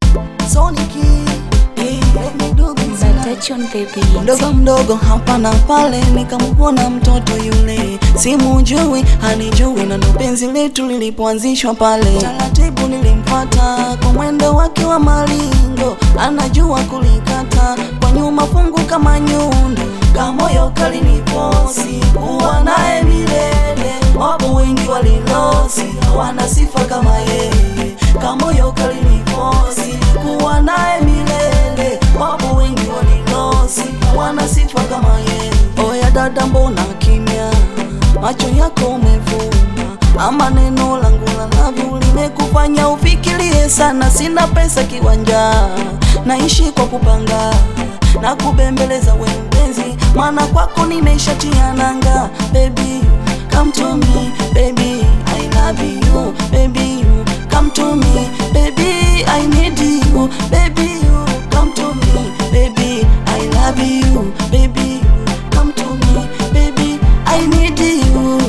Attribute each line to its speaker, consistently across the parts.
Speaker 1: Sonic, eh, let me do this now.
Speaker 2: Touch on the beat.
Speaker 1: mdogo mdogo hapa na pale, nikamwona mtoto yule, simujui hanijui, na ndo penzi letu lilipoanzishwa pale. Taratibu nilimpata kwa mwendo wake wa malingo, anajua kulikata kwa nyuma, fungu kama nyundo, kamoyo kaliniposi, kuwa naye milele. Wapo wengi walilosi, hawana sifa kama yeye, kamoyo kaliniposi, kuwa naye milele. Wapo wengi walilosi, hawana sifa kama yeye. Oya dada, mbona kimya? Macho yako umevuma, ama neno langu la love limekufanya ufikirie sana. Sina pesa kiwanja, naishi kwa kupanga na kubembeleza we mpenzi, maana kwako nimeshatia nanga. Baby come to me, baby I love you, baby you come to me, baby I need you, baby you come to me, baby I love you, baby you come to me, baby I need you.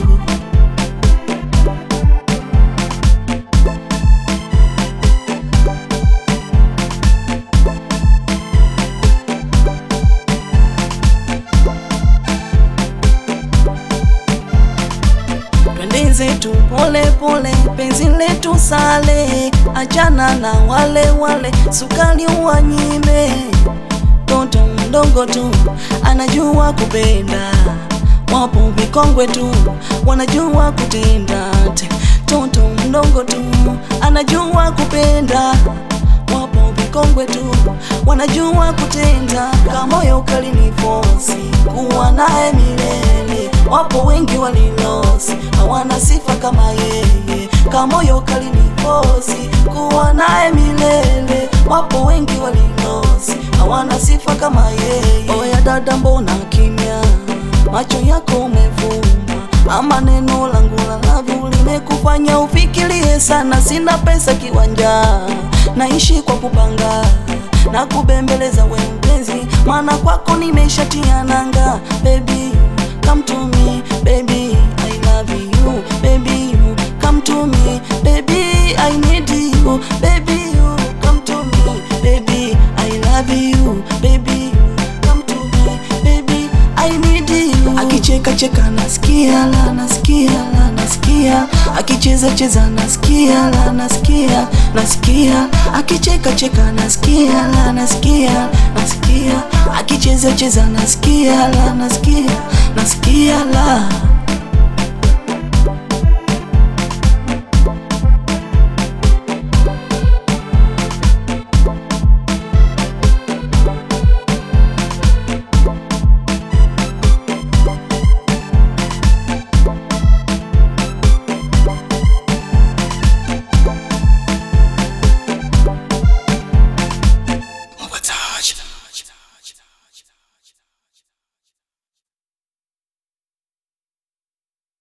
Speaker 1: Twende zetu pole pole, penzi letu sale, achana na wale wale, sukari uwanyime. Toto mdogo tu anajua kupenda, wapo vikongwe tu wanajua kutenda. Toto mdogo tu anajua kupenda, wapo vikongwe tu wanajua kutenda. Kamoyo kalinifosi kuwa naye milele, wapo wengi walilosi hawana sifa kama yeye. Kamoyo kalinifosi kuwa naye milele, wapo wengi walilosi hawana sifa kama yeye. Oya dada, mbona kimya? Macho yako umevuma, ama neno langu la love limekufanya ufikirie sana. Sina pesa kiwanja, naishi kwa kupanga na kubembeleza we mpenzi, maana kwako nimeshatia nanga. Baby come to me, baby I love you, baby you come to me, baby I need you, baby you come to me, baby I love you, baby you come to me, baby I need you. Akicheka cheka nasikia la nasikia la nasikia, akicheza cheza nasikia la nasikia nasikia, akicheka cheka nasikia la nasikia nasikia, akicheza cheza nasikia la nasikia nasikia la